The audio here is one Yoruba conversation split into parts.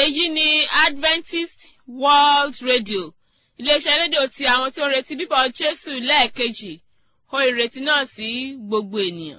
èyí ni adventist world radio iléeṣẹ́ rédíò ti àwọn tí ó ń retí bíbọ̀ jésù lẹ́ẹ̀kejì ó ìrètí náà sí gbogbo ènìyàn.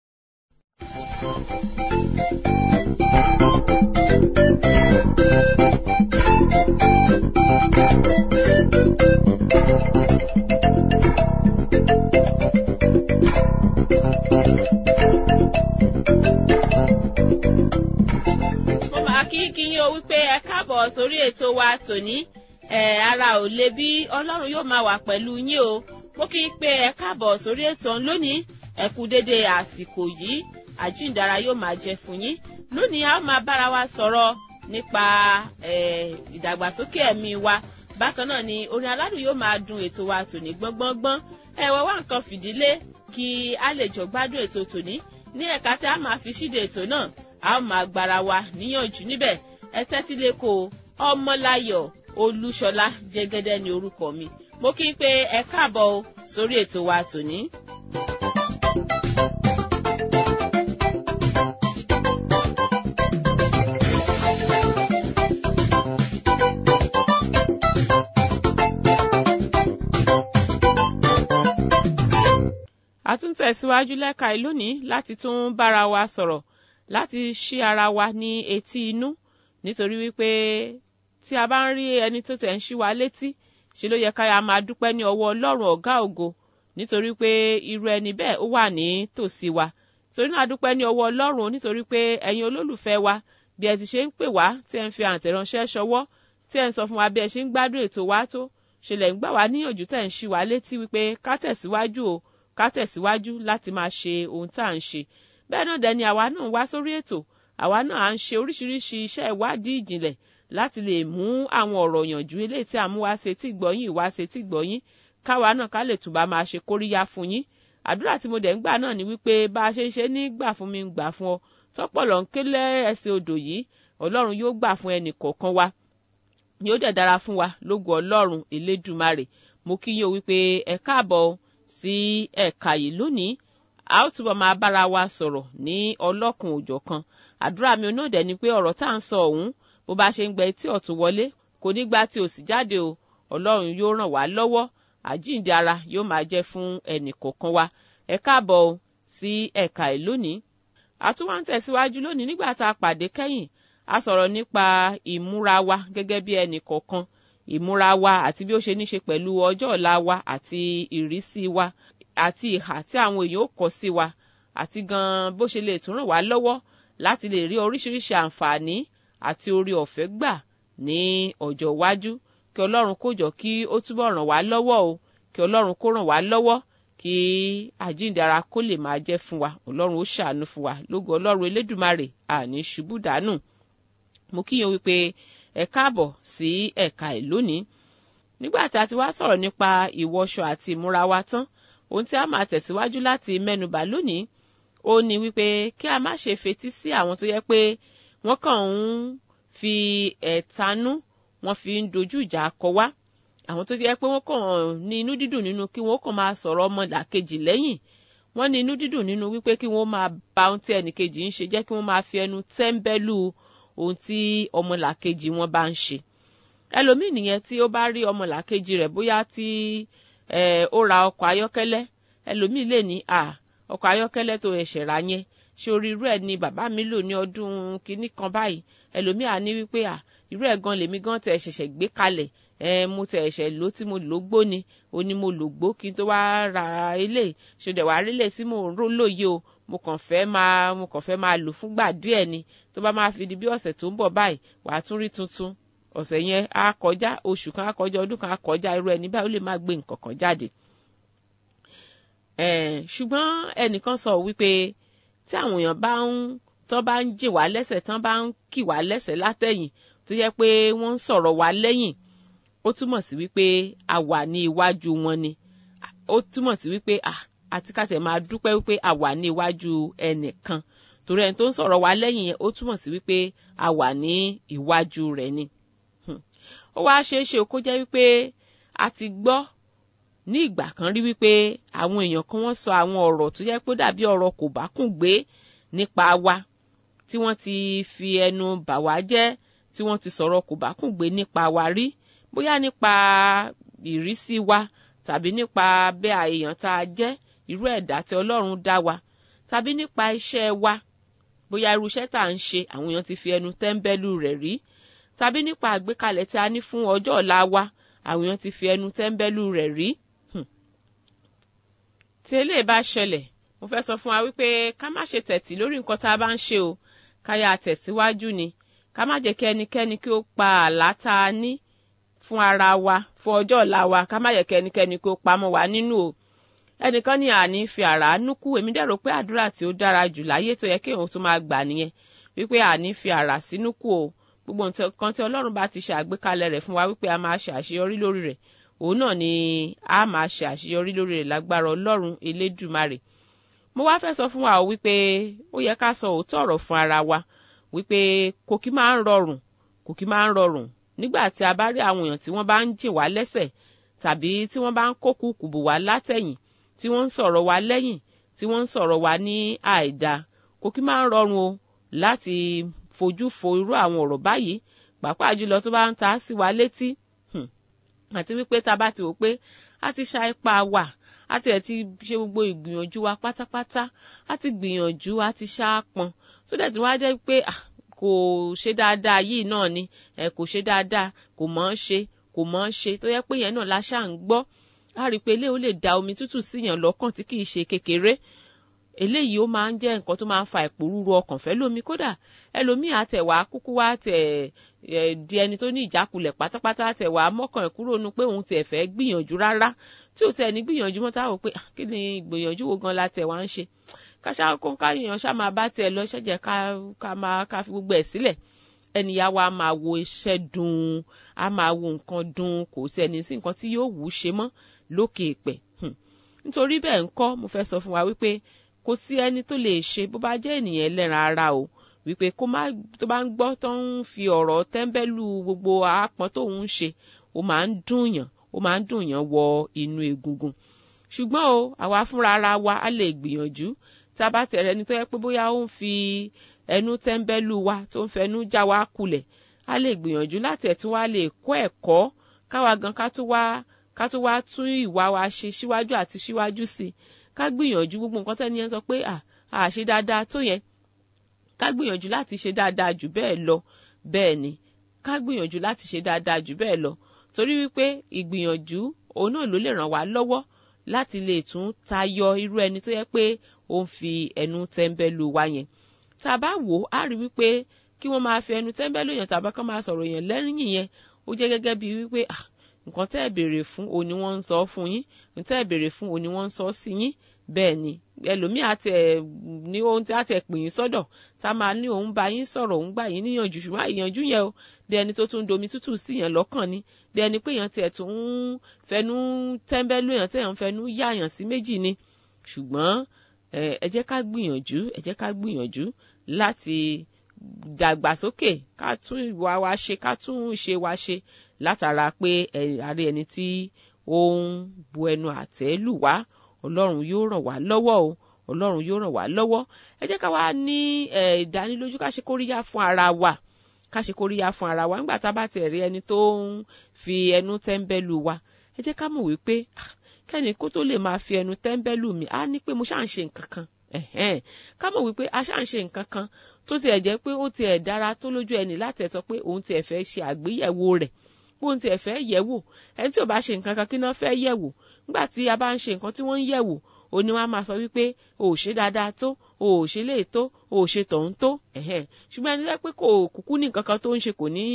mo máa kí kí yín o wípé ẹ káàbọ̀ sórí ètò wa tòní ẹ ara ò le bí ọlọ́run yóò máa wà pẹ̀lú yín o mo kí n pé ẹ káàbọ̀ sórí ètò ọ̀hún lónìí ẹ kú dédé àsìkò yìí àjíǹdara yóò máa jẹ fún yín lónìí a ó máa bára wa sọ̀rọ̀ nípa ìdàgbàsókè ẹ̀mí wa bákan náà ni orin aládùn yóò máa dun ètò wa tòní gbọ́ngbọ́ngbọ́n ẹ wá wá nǹkan fìdílé kí a lè jọ gbádùn ètò tòní ní ẹ̀ka tí a máa fi ṣíde ètò náà a ó máa gbára wa níyànjú níbẹ̀ ẹ tẹ́tí lẹ́kọ̀ọ́ ọmọláyọ̀ olúṣọlá jẹ́gẹ́dẹ́ ní orúkọ mi mo kí n pé ẹ káàbọ̀ o sórí ètò wa tòní. a tún tẹ̀síwájú lẹ́ka ìlónìí láti tún bára wa sọ̀rọ̀ láti ṣí ara wa ní etí inú nítorí wípé tí a bá ń rí ẹni tó tẹ̀ ń ṣí wa létí ṣe ló yẹ ká ya máa dúpẹ́ ní ọwọ́ ọlọ́run ọ̀gá ògo nítorí pé irú ẹni bẹ́ẹ̀ ó wà ní tòsí wa torí náà dúpẹ́ ní ọwọ́ ọlọ́run nítorí pé ẹ̀yin olólùfẹ́ wa bí ẹ ti ṣe ń pè wá tí ẹ ń fi àtẹ̀ránṣẹ́ ṣọwọ́ tí ẹ ń sọ fún wa bí ẹ ṣe ń gbádùn ètò wa tó ṣe lẹ̀ ń gbà wá níyànjú tẹ̀ ń ṣí wa létí wípé ká tẹ̀síwájú o ká tẹ̀síwájú láti máa ṣe ohun tá à ń ṣe bẹ́ẹ̀ náà dẹ̀ ni àwa náà ń wá sórí ètò àwa náà à ń ṣe oríṣiríṣi iṣẹ́ ìwádìí ìjìnlẹ̀ láti lè mú àwọn ọ̀rọ̀ yànjú eléyìí tí a mú wá ṣe tí gbọ́yìn wá ṣe tí gbọ́yìn káwa náà ká lè túbà máa ṣe kóríyá fún yín àdúrà tí mo dẹ̀ ń gbà náà ni wípé bá a ṣe ń ṣe ní gbà fún mi gbà fún ọ tọ́pọ̀lọ́ ń kélé ẹsẹ̀ odò yìí ọlọ́run yóò gbà fún ẹnì kọ̀ọ̀kan wa yóò dẹ̀ dára fún wa lógo ọlọ́run elédùmarè mo kí yín o wípé ẹ káàbọ̀ sí ẹ̀ka yìí lónìí a ó túbọ̀ máa bára wa sọ̀rọ̀ ní ọlọ́kun òjọ̀kan àdúrà mi náà dẹ̀ ni pé ọ̀rọ̀ tá à ń sọ ọ̀hún bó bá ṣe ń gbẹ etí ọ̀tún wọlé kò ní gba tí òsì jáde o ọlọ́run yóò ràn wá lọ́wọ́ àjíǹde ara yóò máa jẹ́ fún ẹnì kọ̀ọ̀kan wa ẹ káàbọ̀ o sí ẹ̀ka ẹ̀ lónìí àtúwà ń tẹ̀síwájú lónìí nígbà tá a pàdé kẹ́yìn a sọ̀rọ̀ nípa ìmúra wa gẹ́gẹ́ bí ẹnì kọ̀ọ̀kan ìmúra wa àti bí ó ṣe ní ṣe pẹ̀lú ọjọ́ ọ̀la wa àti ìrísí wa àti ìhà tí àwọn èèyàn ó kọ sí wa àti gan bó ṣe lè tún ràn wá lọ́wọ́ láti lè rí oríṣiríṣi àǹfààní àti orí ọ̀fẹ́ gbà ní ọjọ́ iwájú kí ọlọ́run kó jọ kí ó túbọ̀ ràn wá lọ́wọ́ o kí ọlọ́run kó ràn wá lọ́wọ́ kí àjíǹdara kó lè máa jẹ́ fún wa ọlọ́run ó ṣàánú fún wa lógo ọlọ́run elédùmarè àní ṣubú dànù mo kíyàn wípé ẹ káàbọ̀ sí ẹ̀ka ẹ̀ lónìí nígbà tí a ti wá sọ̀rọ̀ nípa ìwọṣọ àti ìmúra wa tán ohun tí a máa tẹ̀síwájú láti mẹ́nubà lónìí ó ní wípé kí a má ṣe fetí sí àwọn tó yẹ pé wọ́n kàn ń fi ẹ̀tanú wọ́n fi ń dojú ìjà kọ wá àwọn tó yẹ pé wọ́n kàn ní inú dídùn nínú kí wọ́n kàn máa sọ̀rọ̀ ọmọlàkejì lẹ́yìn wọ́n ní inú dídùn nínú wípé kí wọ́n máa ba ohun tí ẹnìkejì ń ṣe jẹ́ kí wọ́n máa fi ẹnu tẹ́ńbẹ́lú ohun tí ọmọlàkejì wọn bá ń ṣe ẹlòmíì nìyẹn tí ó bá rí ọmọlàkejì rẹ̀ bóyá tí ó ra ọkọ̀ ayọ́kẹ́lẹ́ ẹlòmíì lè ní à ọkọ̀ ayọ́kẹ́lẹ́ tó ẹ̀ṣẹ̀ rà yẹn ṣé orí irú ẹ̀ ni bàbá mi lò ní ọdún kínní kan báyìí ẹlòmíì á ní wípé à irú ẹ̀ gan lèmi gan tẹ̀ ṣẹ̀ṣẹ̀ gbé kalẹ̀ ẹ mo tẹ̀ ẹ̀ṣẹ̀ ló tí mo lò gbó ni o ní mo lò gbó kí n tó wá ra ilé ṣòdẹ̀ wá rí lè tí mo ń ró lóye o mo kàn fẹ́ máa mo kàn fẹ́ máa lò fúngbà díẹ̀ ni tó bá máa fi di bí ọ̀sẹ̀ tó ń bọ̀ báyìí wàá tún rí tuntun ọ̀sẹ̀ yẹn á kọjá oṣù kan á kọjá ọdún kan á kọjá irú ẹni báyìí ó lè má gbé nǹkan kan jáde ṣùgbọ́n ẹnìkan sọ wípé tí àwọn èèyàn bá ń tán bá ń jìn wá lẹ́sẹ̀ tán bá ń kì wá lẹ́sẹ̀ látẹ̀yìn tó yẹ pé wọ́n ń sọ̀rọ̀ wá lẹ́yìn ó túmọ̀ sí wípé a wà ní iwájú wọn ni ó túmọ̀ sí wípé àti ká tẹ̀ máa dúpẹ́ wípé a wà ní iwájú ẹnìkan torí ẹni tó ń sọ̀rọ̀ wá lẹ́yìn yẹn ó túmọ̀ sí wípé a wà ní iwájú rẹ̀ ni ó wá ṣeé ṣe kó jẹ́ wípé a ti gbọ́ ní ìgbà kan rí wípé àwọn èèyàn kan wọ́n sọ àwọn ọ̀rọ̀ tó yẹ pé dàbí ọ̀rọ̀ kò bá kùn gbé nípa wa tí wọ́n ti fi ẹnu bà wá jẹ́ tí wọ́n ti sọ̀rọ̀ kò bá kùn gbé nípa wa rí bóyá nípa ìrísí wa tàbí nípa bẹ́ẹ̀ èèyàn tá a jẹ́ irú ẹ̀dá tí ọlọ́run dá wa tàbí nípa iṣẹ́ wa bóyá irú iṣẹ́ tá à ń ṣe àwọn èèyàn ti fi ẹnu tẹ́ńbẹ́lú rẹ̀ rí tàbí nípa àgbékalẹ̀ tí a ní fún ọjọ́ ọ̀la wa àwọn èèyàn ti fi ẹnu tẹ́ńbẹ́lú rẹ̀ rí. tí eléyìí bá ṣẹlẹ̀ mo fẹ́ sọ fún wa wípé ká má ṣe tẹ̀tì lórí nǹkan tá a bá ń ṣe o ká yà tẹ̀síwájú ni ká má jẹ́ kí ẹnikẹ́ni kí ó pa àlá tá a ní fún ara wa fún ọjọ́ ọ̀la wa ká má yẹ kí ẹnikẹ́ni kí ó pamọ́ wa nínú o ẹnìkan ní àní fi àrá núkú èmi dẹ̀ rò pé àdúrà tí ó dára jù láyé tó yẹ kí òun tún máa gbà nìyẹn wípé àní fi àrá sínú kú o gbogbo nǹkan tí ọlọ́run bá ti ṣe àgbékalẹ̀ rẹ̀ fún wa wípé a máa ṣe àṣeyọrí lórí rẹ̀ òun náà ni a máa ṣe àṣeyọrí lórí rẹ̀ lágbára ọlọ́run elédùmarè mo wá fẹ́ sọ fún wa wípé ó yẹ ká sọ òótọ́ ọ̀rọ̀ fún ara wa wípé kò kí máa ń rọrùn kò kí máa ń rọrùn nígbà tí a bá rí àwọn èèyàn tí wọ́n bá ń jìn wá lẹ́sẹ̀ tàbí tí wọ́n bá ń kó kùkùbù wá látẹ̀yìn tí wọ́n ń sọ̀rọ̀ wa lẹ́yìn tí wọ́n ń sọ̀rọ̀ wa ní àìda kò kí máa ń rọrùn o láti fojú fo irú àwọn ọ̀rọ̀ báyìí pàápàá jùlọ tó bá ń ta sí wa létí àti wípé tá a bá ti wò pé a ti ṣa ipá wa a ti ẹ̀ ti ṣe gbogbo ìgbìyànjú wa pátápátá a ti gbìyànjú a ti ṣáàpọn tó dẹ̀ tí wọ́n á jẹ́ pé kò ṣe dáadáa yìí náà ni ẹ kò ṣe dáadáa kò mọ̀ ọ́n ṣe kò mọ̀ ọ́n ṣe tó yẹ pé yẹn náà la ṣáà ń gbọ́ a rí i pé eléyìí ó lè da omi tútù síyàn lọ́kàn tí kìí ṣe kékeré eléyìí ó máa ń jẹ́ nǹkan tó máa ń fa ìpòrúru ọkàn fẹ́ lómi kódà ẹlòmíì àtẹ̀wá kúkú wá tẹ̀ di ẹni tó ní ìjákulẹ̀ pátápátá àtẹ̀wá mọ́kàn ẹ̀ kúrò nu pé òun tiẹ̀ fẹ́ gbìyànjú rárá tí ò tẹ̀ ní gbìyànjú mọ́ táwọn pé kí ni gbìyànjú wo gan la tẹ̀ wá ń ṣe káṣá kó káyàn ṣá máa bá tiẹ̀ lọ ṣẹ́jẹ̀ ká máa ká fi gbogbo ẹ̀ sílẹ̀ ẹnìyà wa máa wo iṣẹ́ dùn á máa wo nǹkan dùn kò sí ẹni sí nǹkan tí yóò wù ú ṣe mọ́ lókè èpẹ̀ nítorí bẹ́ẹ̀ ńkọ́ mo fẹ́ sọ fún wa wípé kò sí ẹni tó lè ṣe bó bá jẹ́ ènìyàn ẹlẹ́ran ara o wípé kó má tó bá ń gbọ́ tó ń fi ọ̀rọ̀ tẹ́ńbẹ́lú gbogbo àápọn tó ń ṣe ó máa ń dùnyàn ó máa ń dùnyàn wọ inú egungun ṣùgbọ́n o àwa fúnra ara wa á lè gbìyànjú tá a bá tẹ̀rẹ̀ ẹni tó yẹ pé bóyá ó ń fi ẹnu tẹ́ńbẹ́lú wa tó ń fẹnu já wa kulẹ̀ á lè gbìyànjú láti ẹ̀ tún wá lè kọ́ ẹ̀kọ́ káwa gan ká tún wá ká tún wá tún ìwà wa ṣe síwájú àti síwájú sí i ká gbìyànjú gbogbo nǹkan tẹ́ni yẹn sọ pé à à ṣe dáadáa tó yẹn ká gbìyànjú láti ṣe dáadáa jù bẹ́ẹ̀ lọ bẹ́ẹ̀ ni ká gbìyànjú láti ṣe dáadáa jù bẹ́ẹ̀ lọ torí wípé ìgbìyànjú òun náà ló lè ràn wá lọ́wọ́ láti lè tún tayọ irú ẹni tó yẹ pé ó ń fi ẹnu tẹ́ńbẹ́lú wa yẹn tá a bá wò ó á rí wípé kí wọ́n máa fi ẹnu tẹ́ńbẹ́lú yẹn tàbí kán máa sọ̀rọ̀ yẹn lẹ́yìn yẹn ó jẹ́ gẹ́gẹ́ bíi wípé ah nǹkan tẹ́ ẹ̀ béèrè fún òun ni wọ́n ń sọ fún yín nǹkan tẹ́ ẹ̀ béèrè fún òun ni wọ́n ń sọ sí yín bẹ́ẹ̀ ni ẹlòmíì àti ẹ̀ ní ohun tí àti ẹ̀ pè yín sọ́dọ̀ tá a máa ní òun bá yín sọ̀rọ̀ òun gbà yín níyànjú ṣùgbọ́n ìyànjú yẹn o bí ẹni tó tún domi tútù sí yẹn lọ́kàn ni bí ẹni pé èèyàn tiẹ̀ tún ń fẹnu tẹ́ńbẹ́lú èèyàn tẹ̀yàn fẹnu yáàyàn sí méjì ni ṣùgbọ́n ẹ jẹ́ ká gbìyànjú ẹ jẹ́ ká gbìyànjú láti dàgbàsókè ká tún ìwà wa ṣe ká tún ìṣe wa ṣe látara pé àárẹ̀ ẹni tí ó ń bu ẹnu àtẹ́ lù wá ọlọ́run yóò ràn wá lọ́wọ́ o ọlọ́run yóò ràn wá lọ́wọ́ ẹ jẹ́ ká wá ní ìdánilójú ká ṣe kóríyá fún ara wa ká ṣe kóríyá fún ara wa nígbà tá a bá ti rí ẹni tó ń fi ẹnu tẹ́ńbẹ́lú wa ẹ jẹ́ ká mọ̀ wípé kẹ́ni kó tó lè máa fi ẹnu tẹ́ńbẹ́lú mi á ní pé mo ṣáà ń ṣe nǹkan kan ká mọ̀ wípé a ṣáà ń ṣe nǹkan kan tó tiẹ̀ jẹ́ pé ó tiẹ̀ dára tó lójú ẹni láti ẹ̀ sọ pé òun tiẹ̀ fẹ́ ṣe àgbéyẹ̀wò rẹ̀ bóun tiẹ̀ fẹ́ yẹ̀ wò ẹni tí ò bá ṣe nǹkan kan kí náà fẹ́ yẹ̀ wò nígbà tí a bá ń ṣe nǹkan tí wọ́n ń yẹ̀ wò ó ní wọ́n á máa sọ wípé o ò ṣe dáadáa tó o ò ṣe léè tó o ò ṣe tọ̀hún tó ṣùgbọ́n ẹni tẹ́ pé kò kúkú ní nǹkan kan tó ń ṣe kò ní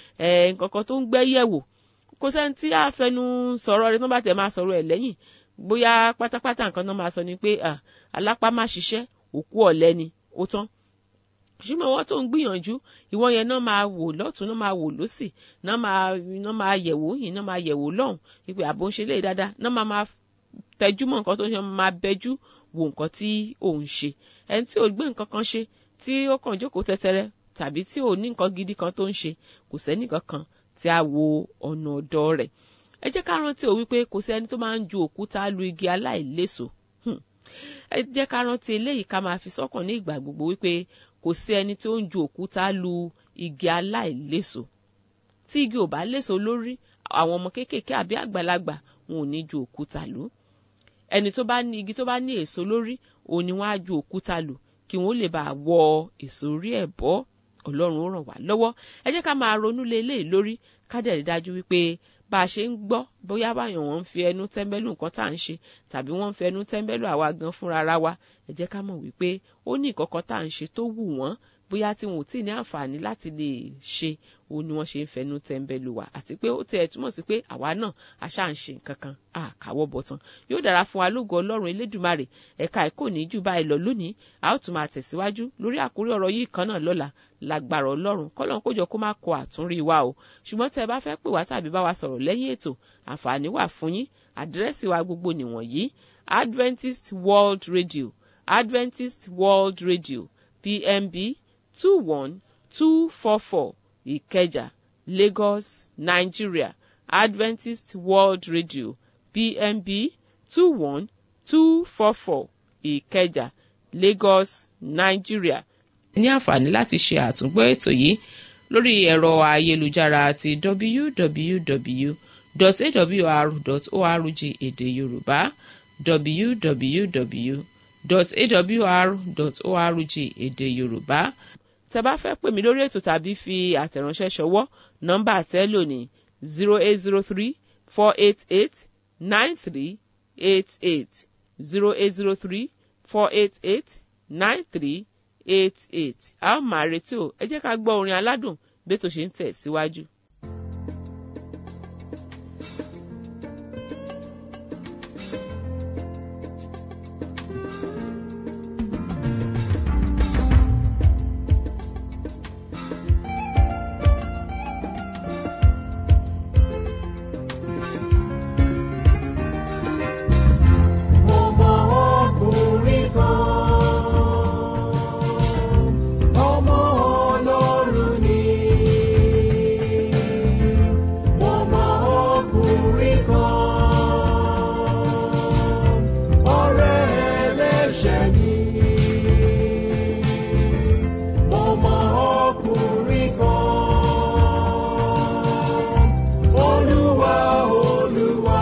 nǹkan kan tó ń gbẹ́ yẹ̀ wò kò sẹ́ni tí a fẹnu sọ̀rọ̀ rẹ̀ tó bá tẹ̀ máa sọ̀rọ̀ ẹ̀ lẹ́yìn bóyá pátápátá nǹkan náà máa sọ ni pé alápá má ṣiṣẹ́ òkú ọ̀lẹ ni ó tán ṣùgbọ́n wọ́n tó ń gbìyànjú ìwọ́n yẹn náà máa wò lọ́tún náà máa wò lọ́sì náà máa náà máa yẹ̀wò yìí náà máa yẹ̀wò lọ́hùn wípé àbò ń ṣe lè dáadáa náà máa máa tẹjú mọ́ nǹkan tó ń ṣe máa bẹjú wo nǹkan tí òun ṣe ẹni tí ò gbé nǹkan kan ṣe tí ó kàn jókòó tẹ́tẹ́rẹ́ tàbí tí ò ní nǹkan gidi kan tó ń ṣe kò sẹ́ni kankan tí a wo ọ̀nà ọ̀dọ̀ rẹ̀ ẹ jẹ́ ká rántí o wípé kò sí ẹni tó máa ń ju òkúta lu igi aláìléso ẹ jẹ́ ká rántí eléyìí ká máa fi sọ́kàn ní ìgbà gbogbo wípé kò sí ẹni tó ń ju òkúta lu igi aláìléso tí igi ò bá léso lórí àwọn ọmọ kéékèèké àbí àgbàlagbà wọn ò ní ju òkúta lù ẹni tó bá ní igi tó bá ní èso lórí òun ni wọ́n á ju òkúta lù kí wọ́n lè bá wọ èso orí ẹ̀ bọ́ ọlọ́run ó ràn wá lọ́wọ́ ẹ jẹ́ ká máa ronú lé eléyìí lórí ká dẹ̀ rí dájú wípé bá a ṣe ń gbọ́ bóyá báyọ̀ wọ́n ń fi ẹnu tẹ́ḿbẹ́lú nǹkan tá à ń ṣe tàbí wọ́n ń fi ẹnu tẹ́ḿbẹ́lú àwa gan fúnra ra wa ẹ jẹ́ ká mọ̀ wípé ó ní ìkọ̀kọ̀ tá à ń ṣe tó wù wọ́n bóyá tí wọn ò tí ì ní àǹfààní láti lè ṣe òun ni wọ́n ṣe ń fẹnu tẹ́ḿbẹ́lú wa àti pé ó tiẹ̀ túmọ̀ sí pé àwa náà àṣà ń ṣe nǹkan kan àkàwọ́ bọ̀tán yóò dára fún wa lógo ọlọ́run elédùmarè ẹ̀ka ẹ̀kọ́ ní jù báyìí lọ lónìí a ó tún máa tẹ̀síwájú lórí àkórí ọ̀rọ̀ yìí kan náà lọ́la lágbára ọlọ́run kọ́lọ́n kójọ kó má kọ àtúnrí wa o ṣùgbọ́n tẹ́ ẹ bá fẹ́ pè wá tàbí bá wa sọ̀rọ̀ lẹ́yìn ètò àǹfààní wà fún yín àdírẹ́sì wa gbogbo nìwọ̀nyí Adventist World Radio Adventist World Radio PMB two one two four four Ìkẹjà Lagos Nigeria Adventist World Radio PMB two one two four four Ìkẹjà Lagos Nigeria ní àǹfààní láti ṣe àtúngbọ́ ètò yìí lórí ẹ̀rọ ayélujára àti www.awr.org èdè yorùbá www.awr.org èdè yorùbá tẹ́ bá fẹ́ pè mí lórí ètò tàbí fi àtẹ̀ránṣẹ́ ṣọwọ́ nọ́mbà àtẹ́lò ní zero eight zero three four eight eight nine three eight eight zero eight zero three four eight eight nine three eight eight a ó máa retí o ẹ jẹ́ ká gbọ́ orin aládùn bí ètò ṣe ń tẹ̀ síwájú. Mo mọ ọkùnrin kan, ọmọ Ọlọ́run ni. Mo mọ ọkùnrin kan, ọ̀rẹ́ ẹlẹ́ṣẹ̀ ni. Mo mọ ọkùnrin kan, Olúwa Olúwa.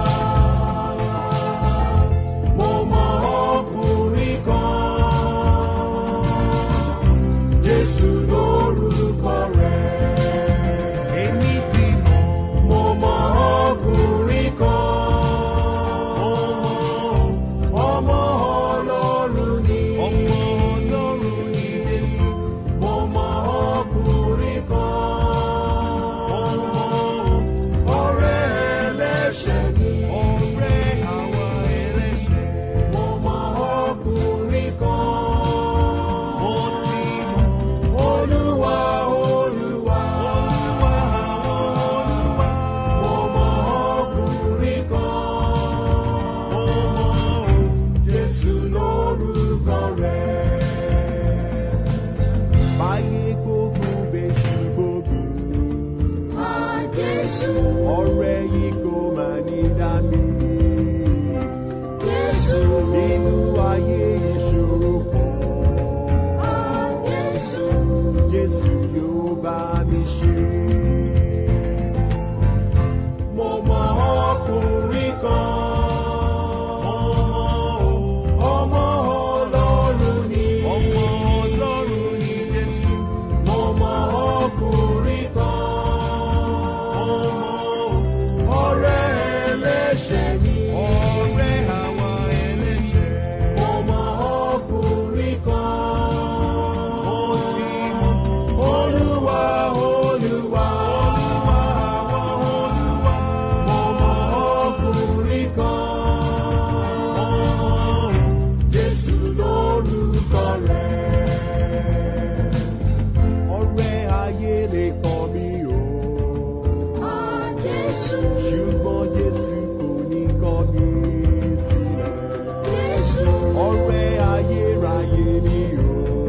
Mo mọ ọkùnrin kan, Jésù lórúkọ rẹ̀. Èmi ti mọ̀. Mo mọ ọkùnrin kan, ọmọ Ọlọ́run ni. Ọmọ Ọlọ́run ni Jésù. Mo mọ ọkùnrin kan, ọ̀rẹ́ ẹlẹ́ṣẹ̀ ni. Ọ̀rẹ́ àwa ẹlẹ́ṣẹ̀. Mo mọ ọkùnrin kan. Mo ti mọ̀. Olúwa Olúwa. Olúwa Olúwa. Mo mọ ọkùnrin kan. Mo mọ̀ Jésù lórúkọ rẹ̀. Báyé gbogbo bẹ́sù gbogbo. Ọ̀rẹ́ yìí kò máa ní dání. Nínú ayé ìṣòro kan. Jésù yóò bá mi ṣe. Mo mọ ọkùnrin kan. Ọmọ Ọlọ́run ni. Ọmọ Ọlọ́run ni Jésù. Mo mọ ọkùnrin kan. Ọ̀rẹ́ ẹlẹ́ṣẹ̀ ni. Ọ̀rẹ́ àwa ẹlẹ́ṣẹ̀. Mo mọ ọkùnrin kan. Mo ti mọ̀. Olúwa Olúwa. Olúwa Olúwa. Mo mọ ọkùnrin kan. Jésù lórúkọ rẹ̀. Ọ̀rẹ́ ayé lè kọ̀ mí o. Ṣùgbọ́n Jésù kò ní kọ̀ mí sílẹ̀. Ọ̀rẹ́ ayérayé ni o.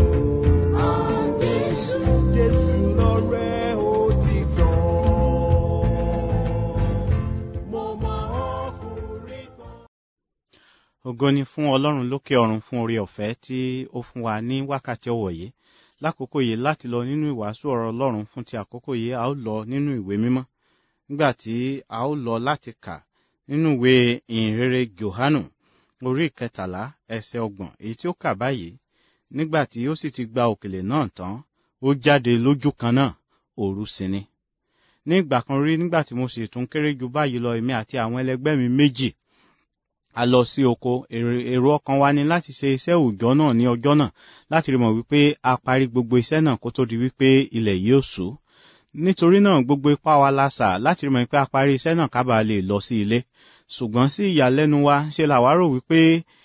Jésù lọ̀rẹ́ òtítọ́. Mo mọ ọkùnrin kan. ògo ni fún ọlọ́run lókè ọ̀run fún oore ọ̀fẹ́ tí ó fún wa ní wákàtí ọ̀wọ̀ yìí lákòókò yìí láti lọ nínú ìwàásù ọ̀rọ̀ ọlọ́run fún ti àkókò yìí a ó lọ nínú ìwé mímọ́ nígbà tí a ó lọ láti kà nínú ìwé ìhìnrere Jòhánù orí ìkẹtàlá ẹsẹ̀ ọgbọ̀n èyí tí ó kà báyìí nígbà tí ó sì ti gba òkèlè náà tán ó jáde lójú kan náà òru sì ni ní ìgbà kan rí nígbà tí mo sì tún kéré ju báyìí lọ èmi àti àwọn ẹlẹgbẹ́ mi méjì a lọ sí oko èrò ọkàn wa ni láti ṣe iṣẹ́ òòjọ́ náà ní ọjọ́ náà láti rí mọ̀ wípé a parí gbogbo iṣẹ́ náà kó tó di wípé ilẹ̀ yóò ṣú nítorí náà gbogbo ipá wa la sà láti rí mọ̀ pé a parí iṣẹ́ náà kábàá lè lọ sí ilé ṣùgbọ́n sí ìyàlẹ́nu wa ṣe làwa rò wípé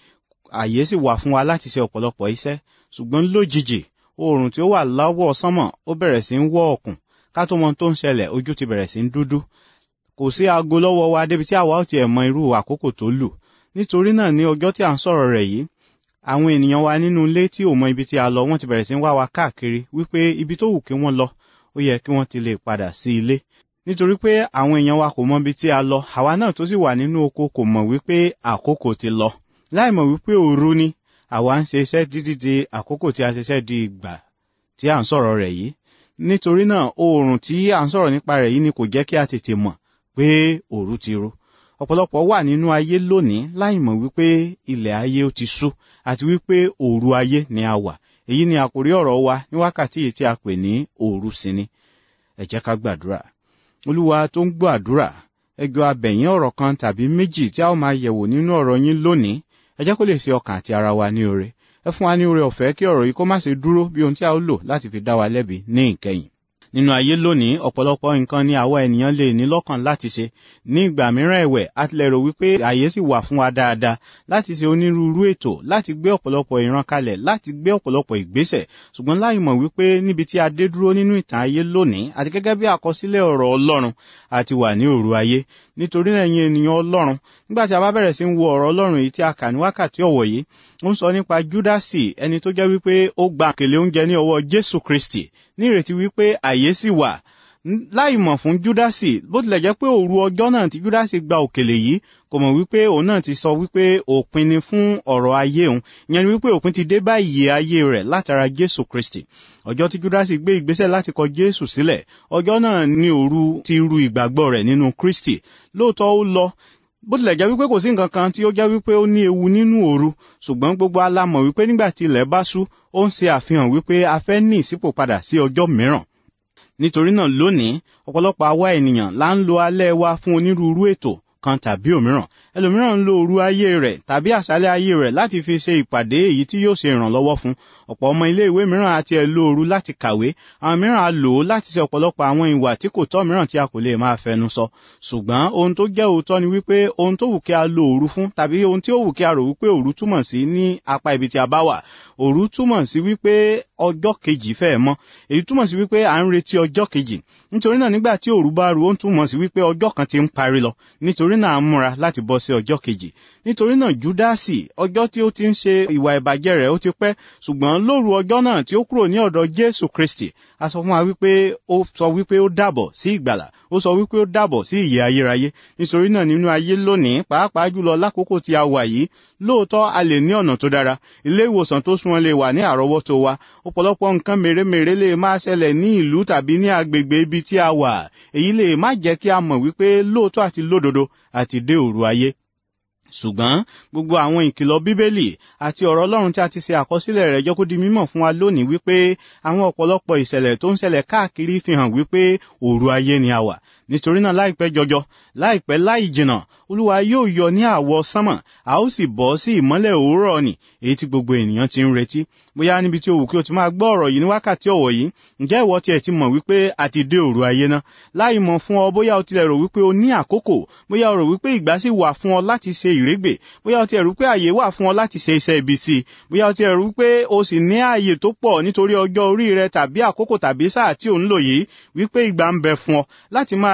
àyè sì wà fún wa láti ṣe ọ̀pọ̀lọpọ̀ iṣẹ́ ṣùgbọ́n lójijì oòrùn tí ó wà lọ́wọ́ sánmọ̀ ó bẹ̀rẹ̀ sí ń wọ́ ọ̀kùn ká tó mọ tó ń ṣẹlẹ̀ ojú ti bẹ̀rẹ̀ sí ń dúdú kò sí aago lọ́wọ́ wa débi tí àwa ò tiẹ̀ mọ irú àkókò tó lù nítorí náà ní ọjọ́ tí à ń sọ̀rọ̀ rẹ̀ yìí àwọn ènìyàn wa nínú ilé tí ò mọ ibi tí a lọ wọ́n ti bẹ̀rẹ̀ sí ń wá wa káàkiri wípé ibi tó wù kí wọ́n lọ ó yẹ kí wọ́n ti lè padà sí ilé nítorí pé àwọn èèyàn wa kò mọ ibi tí a lọ àwa náà tó sì wà nínú oko kò mọ̀ wípé àkókò ti lọ láì mọ̀ wípé òru ni àwa ń ṣe iṣẹ́ títí di àkókò tí a ṣiṣẹ́ di ìgbà tí à ń sọ̀rọ̀ rẹ̀ yìí nítorí náà oòrùn tí à ń sọ̀rọ̀ nípa rẹ̀ yìí ni kò jẹ́ kí a tètè mọ̀ pé òru ti ru ọ̀pọ̀lọpọ̀ wà nínú ayé lónìí láì mọ̀ wípé ilẹ̀ ayé ó ti ṣú àti wípé òru ayé ni a wà èyí ni àkórí ọ̀rọ̀ wa ní wákàtí yìí tí a pè ní òru sini ẹ jẹ́ ká gbàdúrà olúwa tó ń gbọ́ àdúrà ẹjọ́ abẹ̀yìn ọ̀rọ̀ kan tàbí méjì tí a ó máa yẹ̀wò nínú ọ̀rọ̀ yín lónìí ẹ jẹ́ kó lè ṣe ọkàn àti ara wa ní oore ẹ fún wa ní oore ọ̀fẹ́ kí ọ̀rọ̀ yìí kó má ṣe dúró bí ohun tí a ó lò láti fi dá wa lẹ́bi ní ìkẹyìn nínú ayé lónìí ọ̀pọ̀lọpọ̀ nǹkan ni àwa ènìyàn lè ní lọ́kàn láti ṣe ní ìgbà mìíràn ẹ̀wẹ̀ a tilẹ̀ rò wípé àyè sì wà fún wa dáadáa láti ṣe onírúurú ètò láti gbé ọ̀pọ̀lọpọ̀ ìran kalẹ̀ láti gbé ọ̀pọ̀lọpọ̀ ìgbésẹ̀ ṣùgbọ́n láì mọ̀ wípé níbi tí a dé dúró nínú ìtàn ayé lónìí àti gẹ́gẹ́ bí àkọsílẹ̀ ọ̀rọ̀ Ọlọ́run àti wà ní òru ayé nítorí náà ẹ̀yin ènìyàn Ọlọ́run nígbà tí a bá bẹ̀rẹ̀ sí ń wo ọ̀rọ̀ Ọlọ́run èyí tí a kà ní wákàtí ọ̀wọ̀ yìí ó ń sọ nípa Júdásì ẹni tó jẹ́ wípé ó gba àkèlè oúnjẹ ní ọwọ́ Jésù Kristi ní ìrètí wípé àyè sì wà láì mọ̀ fún júdásì bó tilẹ̀ jẹ́ pé òru ọjọ́ náà tí júdásì gba òkèlè yìí kò mọ̀ wípé òun náà ti sọ wípé òpin ni fún ọ̀rọ̀ ayé òun ìyẹn ni wípé òpin ti dé bá ìyè ayé rẹ̀ látara jésù kristi ọjọ́ tí júdásì gbé ìgbésẹ̀ láti kọ jésù sílẹ̀ ọjọ́ náà ni òru ti ru ìgbàgbọ́ rẹ̀ nínú kristi lóòótọ́ ó lọ bó tilẹ̀ jẹ́ wípé kò sí nǹkan kan tí ó jẹ́ wípé ó ní ewu nínú òru ṣùgbọ́n gbogbo alámọ̀ wípé nígbà tí ilẹ̀ bá ṣú ó ń ṣe àfihàn wípé a fẹ́ ní ìsípò padà sí ọjọ́ mìíràn nítorí náà lónìí ọ̀pọ̀lọpọ̀ àwa ènìyàn là ń lo alẹ́ wa fún onírúurú ètò kan tàbí òmíràn ẹlòmíràn ń lo òru ayé rẹ̀ tàbí àṣálẹ́ ayé rẹ̀ láti fi ṣe ìpàdé èyí tí yóò ṣe ìrànlọ́wọ́ fún ọ̀pọ̀ ọmọ ilé ìwé mìíràn àti ẹ̀ lo òru láti kàwé àwọn mìíràn á lò ó láti ṣe ọ̀pọ̀lọpọ̀ àwọn ìwà tí kò tọ́ mìíràn tí a kò lè máa fẹnu sọ ṣùgbọ́n ohun tó jẹ́ òótọ́ ni wípé ohun tó wù kí a lo òru fún tàbí ohun tí ó wù kí a rò wípé òru túmọ̀ sí ní apá ibi tí a bá wà òru túmọ̀ sí wípé ọjọ́ kejì fẹ́ mọ́ èyí túmọ̀ sí wípé à ń retí ọjọ́ kejì nítorí náà nígbà tí òru bá ru ó ń túmọ̀ sí wípé ọjọ́ kan ti ń parí lọ nítorí náà à ń múra láti bọ́ sí ọjọ́ kejì nítorí náà júdásì ọjọ́ tí ó ti ń ṣe ìwà ìbàjẹ́ rẹ̀ ó ti pẹ́ ṣùgbọ́n lóru ọjọ́ náà tí ó kúrò ní ọ̀dọ̀ jésù kristi a sọ fún wa wípé ó sọ wípé ó dàbọ̀ sí ìgbàlà ó sọ wípé ó dàbọ̀ sí ìyè ayérayé nítorí náà nínú ayé lónìí pàápàá jùlọ lákòókò tí a wà yìí lóòótọ́ a lè ní ọ̀nà tó dára ilé ìwòsàn tó súnmọ́ lè wà ní àrọ́wọ́tó wa ọ̀pọ̀lọpọ̀ nǹkan mèremère lè máa ṣẹlẹ̀ ní ìlú tàbí ní agbègbè ibi tí a wà èyí lè má jẹ́ kí a mọ̀ wípé lóòótọ́ àti lódodo àti dé òru ayé ṣùgbọ́n gbogbo àwọn ìkìlọ̀ bíbélì àti ọ̀rọ̀ ọlọ́run tí a ti ṣe àkọsílẹ̀ rẹ̀ jẹ́ kó di mímọ̀ fún wa lónìí wípé àwọn ọ̀pọ̀lọpọ̀ ìṣẹ̀lẹ̀ tó ń ṣẹlẹ̀ káàkiri fi hàn wípé òru ayé ni a wà nítorí náà láìpẹ́ jọjọ láìpẹ́ láì jìnà olúwa yóò yọ ní àwọ̀ sánmọ̀ a ó sì bọ́ sí ìmọ́lẹ̀ òwúrọ̀ ni èyí tí gbogbo ènìyàn ti ń retí bóyá níbi tí o wù kí o ti máa gbọ́ ọ̀rọ̀ yìí ní wákàtí ọ̀wọ̀ yìí ǹjẹ́ ìwọ tiẹ̀ ti mọ̀ wípé a ti dé òru ayé náà láì mọ̀ fún ọ bóyá o tilẹ̀ rò wípé o ní àkókò bóyá o rò wípé ìgbà sì wà fún ọ láti ṣe ìrégbè bóyá o tiẹ̀ rò wípé àyè wà fún ọ láti ṣe iṣẹ́ ibi sí i bóyá o tiẹ̀ rò wípé o sì ní ààyè tó pọ̀ nítorí ọjọ́ orí rẹ tàbí àkókò tàbí sáà tí ò ń lò yìí wípé ìgbà ń bẹ fún ọ láti máa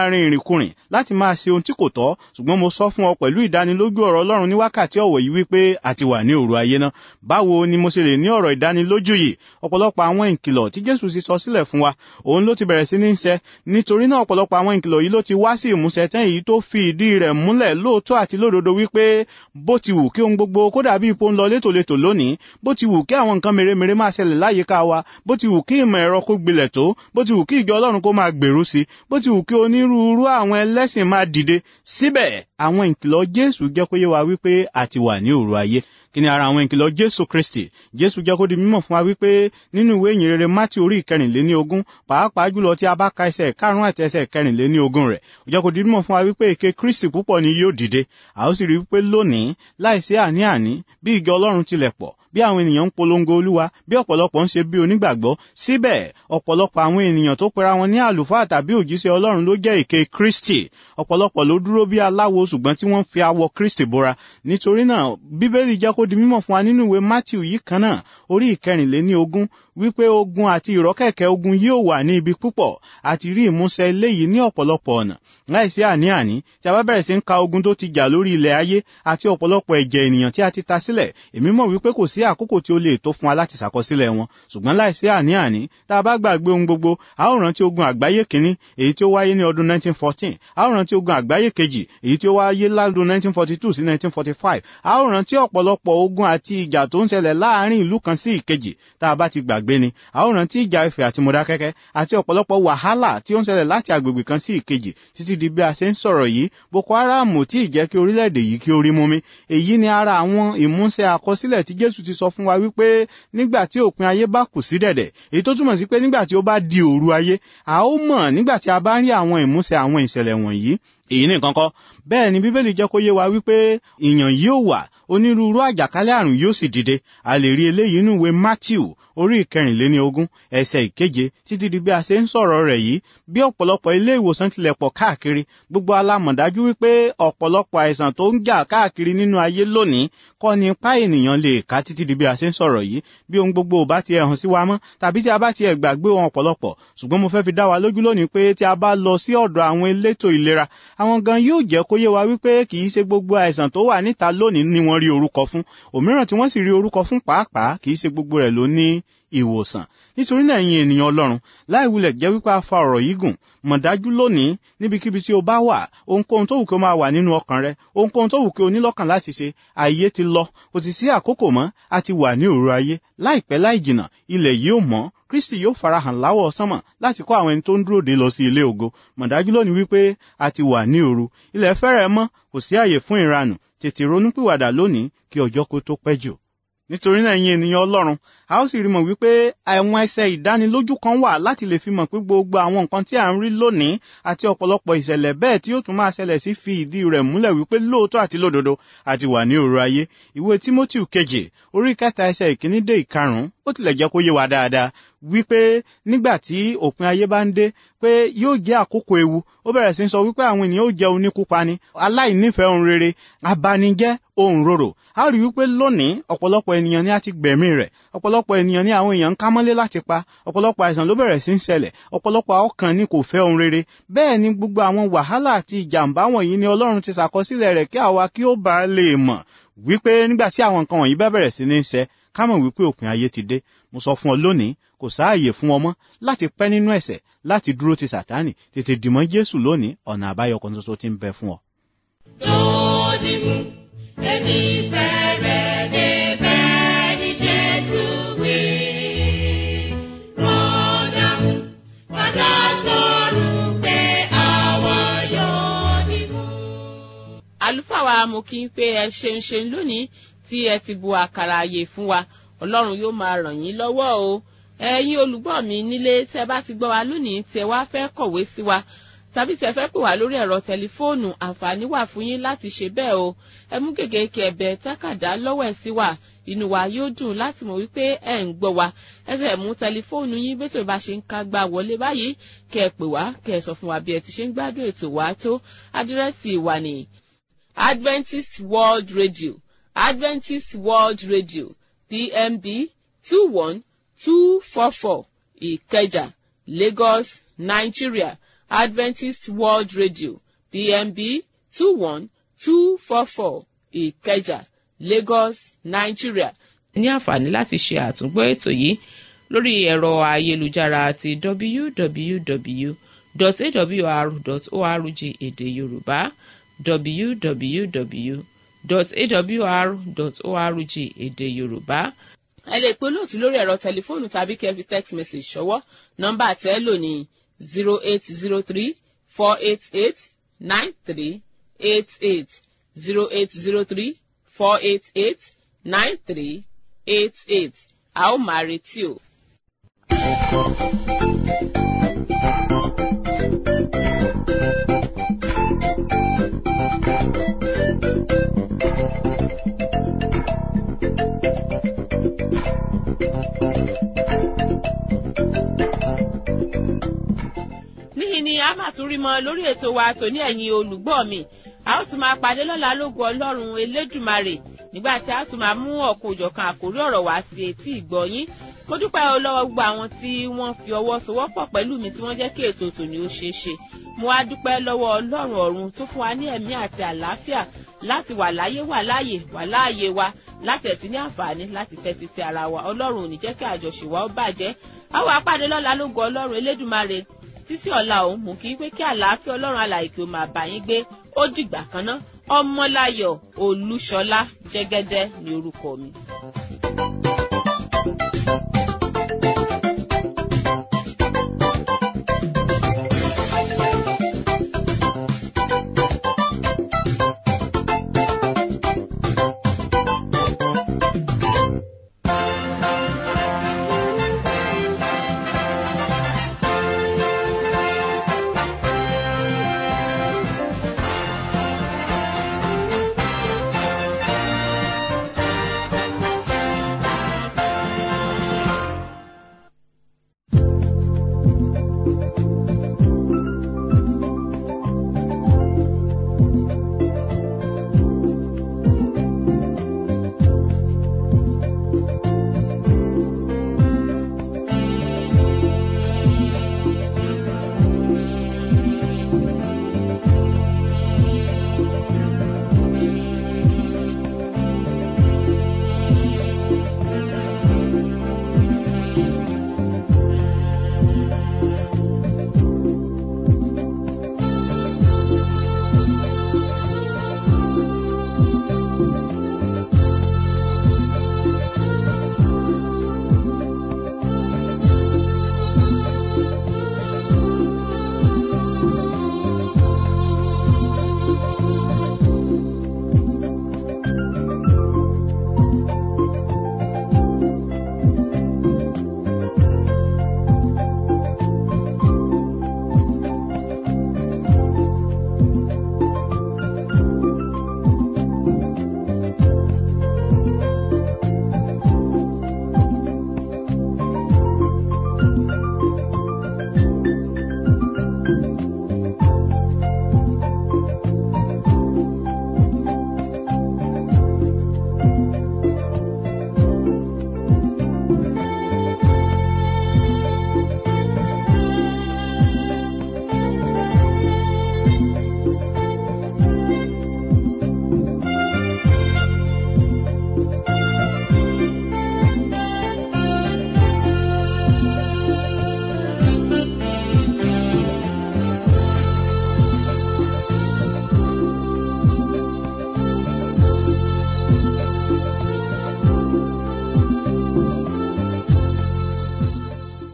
máa rin ìrìnkúrìn láti máa ṣe ohun tí kò tọ́ ṣùgbọ́n mo sọ fún ọ pẹ̀lú ìdánilójú ọ̀rọ̀ ọlọ́run ní wákàtí ọ̀wọ̀ yìí wípé a ti wà ní òru ayé náà báwo ni mo ṣe lè ní ọ̀rọ̀ ìdánilójú yìí ọ̀pọ̀lọpọ̀ àwọn ìkìlọ̀ tí jésù ti sọ sílẹ̀ fún wa òun ló ti bẹ̀rẹ̀ sí ní ṣẹ nítorí náà ọ̀pọ̀lọpọ̀ àwọn ìkìlọ̀ yìí ló ti wá sí ìmúṣẹ tán èyí tó fi ìdí rẹ̀ múlẹ̀ lóòótọ́ àti lódodo wípé bó ti wù kí ohun gbogbo kó dàbí ipò ń lọ létòlétò lónìí bó ti wù kí àwọn nǹkan mèremère máa ṣẹlẹ̀ láyìíká wa bó ti wù kí ìmọ̀ ẹ̀rọ kó gbilẹ̀ tó bó ti wù kí ìjọ ọlọ́run kó máa gbèrú sí bó ti wù kí onírúurú àwọn ẹlẹ́sìn máa dìde síbẹ̀ àwọn ìkìlọ̀ jésù jẹ́ kó yé wa wípé a ti wà ní òru ayé kí ni ara àwọn ìkìlọ̀ jésù kristi jésù jẹ́ kó di mímọ̀ fún wa wípé nínú ìwé ìyìn rere mátì orí ìkẹrìnléní ogún pàápàá jùlọ tí a bá ka ẹsẹ̀ karùn-ún àti ẹsẹ̀ kẹrìnléní ogún rẹ̀ ó jẹ́ kó di mímọ̀ fún wa wípé èké kristi púpọ̀ ni yóò dìde a ó sì rí wípé lónìí láìsí àní-àní bí ìjọ ọlọ́run tilẹ̀ pọ̀ bí àwọn ènìyàn ń polongo olúwa bí ọ̀pọ̀lọpọ̀ ń ṣe bí onígbàgbọ́ síbẹ̀ ọ̀pọ̀lọpọ̀ àwọn ènìyàn tó pera wọn ní àlùfáà tàbí òjíṣẹ́ ọlọ́run ló jẹ́ èké kristi ọ̀pọ̀lọpọ̀ ló dúró bí aláwo ṣùgbọ́n tí wọ́n fi awọ kristi bora nítorí náà bíbélì jẹ́ kó di mímọ̀ fún wa nínú ìwé matthew yìí kan náà orí ìkẹrìnléní ogún wípé ogun àti ìrọ́kẹ̀kẹ̀ ogun yóò wà ní ibi púpọ̀ àti rí ìmúṣẹ eléyìí ní ọ̀pọ̀lọpọ̀ ọ̀nà láìsí àní-àní tí a bá bẹ̀rẹ̀ sí ń ka ogun tó ti jà lórí ilẹ̀ ayé àti ọ̀pọ̀lọpọ̀ ẹ̀jẹ̀ ènìyàn tí a ti ta sílẹ̀ èmi mọ̀ wípé kò sí àkókò tí ó lè tó fún wa láti ṣàkọsílẹ̀ wọn ṣùgbọ́n láìsí àní-àní tá a bá gbàgbé ohun gbogbo a ó rántí ogun àgbáyé kínní èyí tí ó wáyé ní ọdún 1914 a ó rántí ogun àgbáyé kejì èyí tí ó wáyé ládùn 1942 sí 1945 a ó rántí ọ̀pọ̀lọpọ̀ ogun àti ìjà tó ń ṣẹlẹ̀ láàárín ìlú kan sí ìkejì tá a bá ti gbàgbé ni a ó rántí ìjà Ifẹ̀ àti Mọdákẹ́kẹ́ àti ọ̀pọ̀lọpọ̀ wàhálà tí ó ń ṣẹlẹ̀ láti agbègbè kan sí ìkejì títí di bí a ṣe ń sọ̀rọ̀ yìí Boko Haram tí ì jẹ́ kí orílẹ̀-èdè yìí kí ó rí mú mi èyí ni ara àwọn ìmúṣẹ àkọsílẹ̀ tí Jésù ti sọ fún wa wípé nígbà tí òpin ayé bá kù sí dẹ̀dẹ̀ èyí tó túmọ̀ sí pé nígbà tí ó bá di òru ayé a ó mọ̀ nígbà tí a bá rí àwọn ìmúṣẹ àwọn ìṣẹ̀lẹ̀ wọ̀nyí èyí nìkan kọ́ bẹ́ẹ̀ ni bíbélì jẹ́ kó yé wa wípé ìyàn yóò wà onírúurú àjàkálẹ̀ àrùn yóò sì dìde a lè rí eléyìí nínú ìwé matthew orí ìkẹrìnléní ogún ẹsẹ̀ ìkeje títí di bí a ṣe ń sọ̀rọ̀ rẹ̀ yìí bí ọ̀pọ̀lọpọ̀ ilé ìwòsàn tilẹ̀ pọ̀ káàkiri gbogbo alámọ̀dájú wípé ọ̀pọ̀lọpọ̀ àìsàn tó ń jà káàkiri nínú ayé lónìí kọ́ ni ipá ènìyàn lè ká títí di bí a ṣe ń sọ̀rọ̀ yìí bí ohun gbogbo ò bá tiẹ̀ hàn sí wa mọ́ tàbí tí a bá tiẹ̀ gbàgbé wọn ọ̀pọ̀lọpọ̀ ṣùgbọ́n mo fẹ́ fi dá wa lójú lónìí pé tí a bá lọ sí ọ̀dọ̀ àwọn elétò ìlera àwọn gan yóò jẹ́ kó yé wa wípé kì í ṣe gbogbo àìsàn tó wà níta lónìí ni wọ́n rí orúkọ fún òmíràn tí wọ́n sì rí orúkọ fún pàápàá kì í ṣe gbogbo rẹ̀ ló ní ìwòsàn nítorí náà ẹ̀yin ènìyàn ọlọ́run láì wulẹ̀ jẹ́ wípé a fa ọ̀rọ̀ yìí gùn mọ̀ dájú lónìí níbikíbi tí o bá wà ohunkóhun tó wù kí o máa wà nínú ọkàn rẹ ohunkóhun tó wù kí o ní lọ́kàn láti ṣe ayé ti lọ kò sì sí àkókò mọ́ a ti wà ní òru ayé láìpẹ́ láì jìnà ilẹ̀ yìí ò mọ́ kristi yóò farahàn láwọ̀ sánmọ̀ láti kó àwọn ẹni tó ń dúró de lọ sí ilé ògo mọ̀ dájú lónìí wípé a ti wà ní òru ilẹ̀ fẹ́rẹ̀ mọ́ kò sí àyè fún ìranù tètè ronúpìwàdà lónìí kí ọjọ́ kó tó pẹ́ jù nítorí náà ẹ̀yin ènìyàn ọlọ́run a ó sì rí mọ̀ wípé àwọn ẹsẹ̀ ìdánilójú kan wà láti lè fi mọ̀ pé gbogbo àwọn nǹkan tí à ń rí lónìí àti ọ̀pọ̀lọpọ̀ ìṣẹ̀lẹ̀ bẹ́ẹ̀ tí ó tún máa ṣẹlẹ̀ sí fi ìdí rẹ̀ múlẹ̀ wípé lóòótọ́ àti lódodo àti wà ní òru ayé ìwé timothy kejì orí kẹta ẹsẹ̀ ìkíní dé ìkarùn-ún ó tilẹ̀ jẹ́ kó yé wa dáadáa wípé nígbà tí òpin ayé bá ń dé pé yóò jẹ́ àkókò ewu ó bẹ̀rẹ̀ sí sọ wípé àwọn ènìyàn ó jẹ́ oníkúpani aláìnífẹ̀ẹ́ ohun rere abanijẹ́ ohun rorò a rí wípé lónìí ọ̀pọ̀lọpọ̀ ènìyàn ni a ti gbẹ̀mí rẹ̀ ọ̀pọ̀lọpọ̀ ènìyàn ni àwọn èèyàn ń kámọ́lé láti pa ọ̀pọ̀lọpọ̀ àìsàn ló bẹ̀rẹ̀ sí ń ṣẹlẹ̀ ọ̀pọ̀lọpọ̀ ọkàn ni kò fẹ́ ohun rere bẹ́ẹ̀ ni gbogbo àwọn wàhálà àti ìjàmbá wọ̀nyí ni ọlọ́run ti ṣàkọsílẹ̀ rẹ̀ kí àwa kí ó bá lè mọ̀ wípé nígbà tí àwọn nǹkan wọ̀nyí bá bẹ̀rẹ̀ sí ní ṣẹ ká mọ̀ wípé òpin ayé ti dé mo sọ fún ọ lónìí kò sáàyè fún ọmọ láti pẹ́ nínú ẹ̀ṣẹ̀ láti dúró ti sàtánì tètè dìmọ́ jésù lónìí ọ̀nà àbáyọ kan ṣoṣo ti ń bẹ fún ọ. lónìí mú èmi fẹ́rẹ̀ débẹ̀ ní jésù wí. rọ́dà padà sọ̀rọ̀ pé àwa yóò dìbò. àlùfáà wa mo kí n pé ẹ ṣeun ṣeun lónìí tí ẹ ti bu àkàrà àyè fún wa ọlọ́run yóò máa ràn yín lọ́wọ́ o ẹ̀yin olùgbọ́ mi nílé tẹ́ bá ti gbọ́ wa lónìí tí ẹ wá fẹ́ kọ̀wé sí wa tàbí tí ẹ fẹ́ pè wá lórí ẹ̀rọ tẹlifóònù àǹfààní wà fún yín láti ṣe bẹ́ẹ̀ o ẹ mú gègé kẹ̀bẹ̀ tákàdá lọ́wọ́ ẹ̀ sí wa inú wa yóò dùn láti mọ̀ wípé ẹ̀ ń gbọ́ wa ẹ sì mú tẹlifóònù yín bí tó bá ṣe ń ká gbá wọlé báyìí kẹ́ ẹ pè wá kẹ́ ẹ sọ fún wa bí ẹ ti ṣe ń gbádùn ètò wa tó àdírẹ́sì wa ní Adventist World Radio Adventist World Radio PMB two one two four four Ìkẹjà Lagos Nigeria adventist world radio pmb two one two four four ìkẹjà lagos nigeria. ní àǹfààní láti ṣe àtúngbọ́ ètò yìí lórí ẹ̀rọ ayélujára àti www.awr.org èdè yorùbá www.awr.org èdè yorùbá. ẹ lè pe olóòtú lórí ẹ̀rọ tẹlifóònù tàbí kẹ́ fi text message ṣọwọ́ nọ́mbà tẹ́ lò ní zero eight zero three four eight eight nine three eight eight zero eight zero three four eight eight nine three eight eight a ó máa retí o. níhìn ni a máa tún rí mọ lórí ètò wa tòní ẹ̀yin olùgbọ́ mi a ó tún máa pàdé lọ́la lógo ọlọ́run elédùmarè nígbà tí a tún máa mú ọ̀kan òjọ̀kan àkórí ọ̀rọ̀ wá sí etí ìgbọ́yín mo dúpẹ́ o lọ́wọ́ gbogbo àwọn tí wọ́n fi ọwọ́ sowọ́pọ̀ pẹ̀lú mi tí wọ́n jẹ́ kí ètò tòní ó ṣeé ṣe mo wá dúpẹ́ lọ́wọ́ ọlọ́run ọ̀run tó fún wa ní ẹ̀mí àti àlàáfíà láti wà láyé wà láàyè wà láàyè wa láti ẹ̀tí ní àǹfààní láti tẹ́tí sí ara wa ọlọ́run ò ní jẹ́ kí àjọṣe wa ó bàjẹ́ àwọn apàdé lọ́la lógo ọlọ́run elédùmarè títí ọ̀la òun mú kí pé kí àlàáfíà ọlọ́run alàyè kí o máa bá yín gbé ó dìgbà kan ná ọmọláyọ̀ olúṣọlá jẹ́gẹ́dẹ́ ní orúkọ mi.